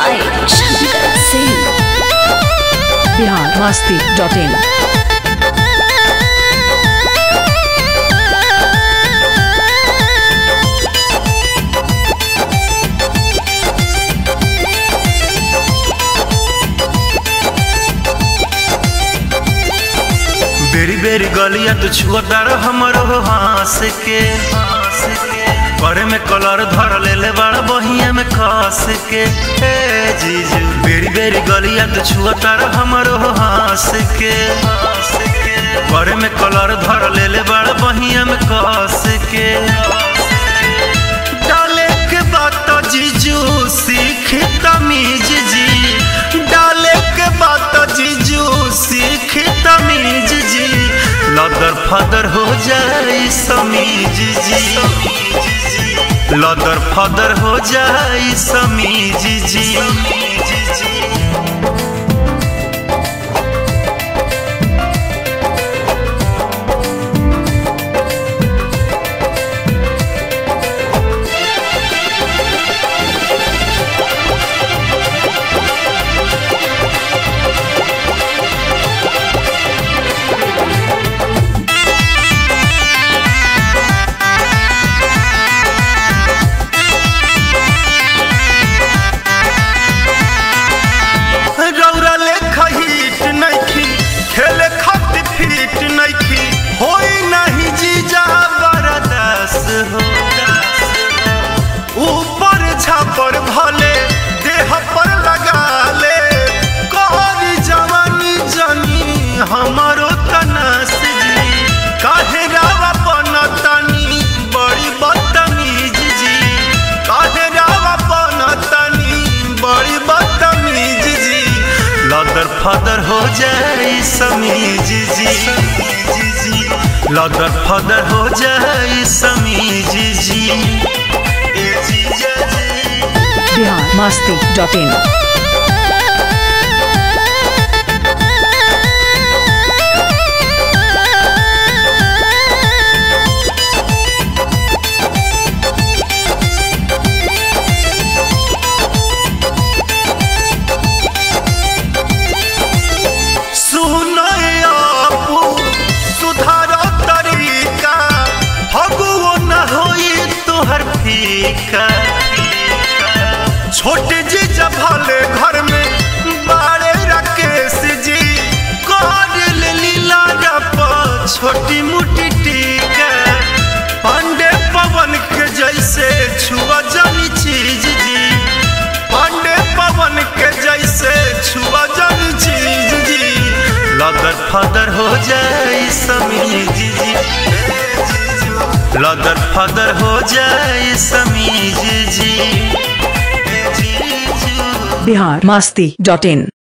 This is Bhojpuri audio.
by Shankar Singh. Bihar Masti dot in बेरी बेरी गलिया तू छुअतार हमरो हंस के करे में कलर धर ले ले बड़ा बहिया में खस के ए जीजू बेरी बेरी गलिया तू छुअतार हमरो हंस के करे में कलर धर ले ले बड़ा बहिया में खस के डाले के बात तो जीजू सीख तमीज जी डाले के बात तो जीजू सीख तमीज जी लदर फदर हो जाए समीज जी लदर फदर हो जाए समीज जी रौरा ले खहीट नइखी खेले खातिर फिट नइखी होई नहीं जीजा बरदास हो ऊपर छापर भले देह पर लगा ले कहरी जवानी जनी हमारो तनास जी काहे रावा बनतनी बड़ी बदतमीज जी काहे रावा बनतनी बड़ी बदतमीज जी लदर फदर हो जाए समीज जी लदर फदर हो जाए समीज जी ए जीजा जी बिहार मस्ती डॉट इन सुनो आपू सुधार तरीका हगुओ न होई तोहर फीका छोटे जी जब भले घर में बाड़े राकेश जी कर ले लीला रप छोटी मोटी टीका पांडे पवन के जैसे छुआ जानी चीज जी पांडे पवन के जैसे छुआ जानी चीज जी लदर फदर हो जाए समीज जी लदर फदर हो जाए समीज जी बिहार मस्ती डॉट इन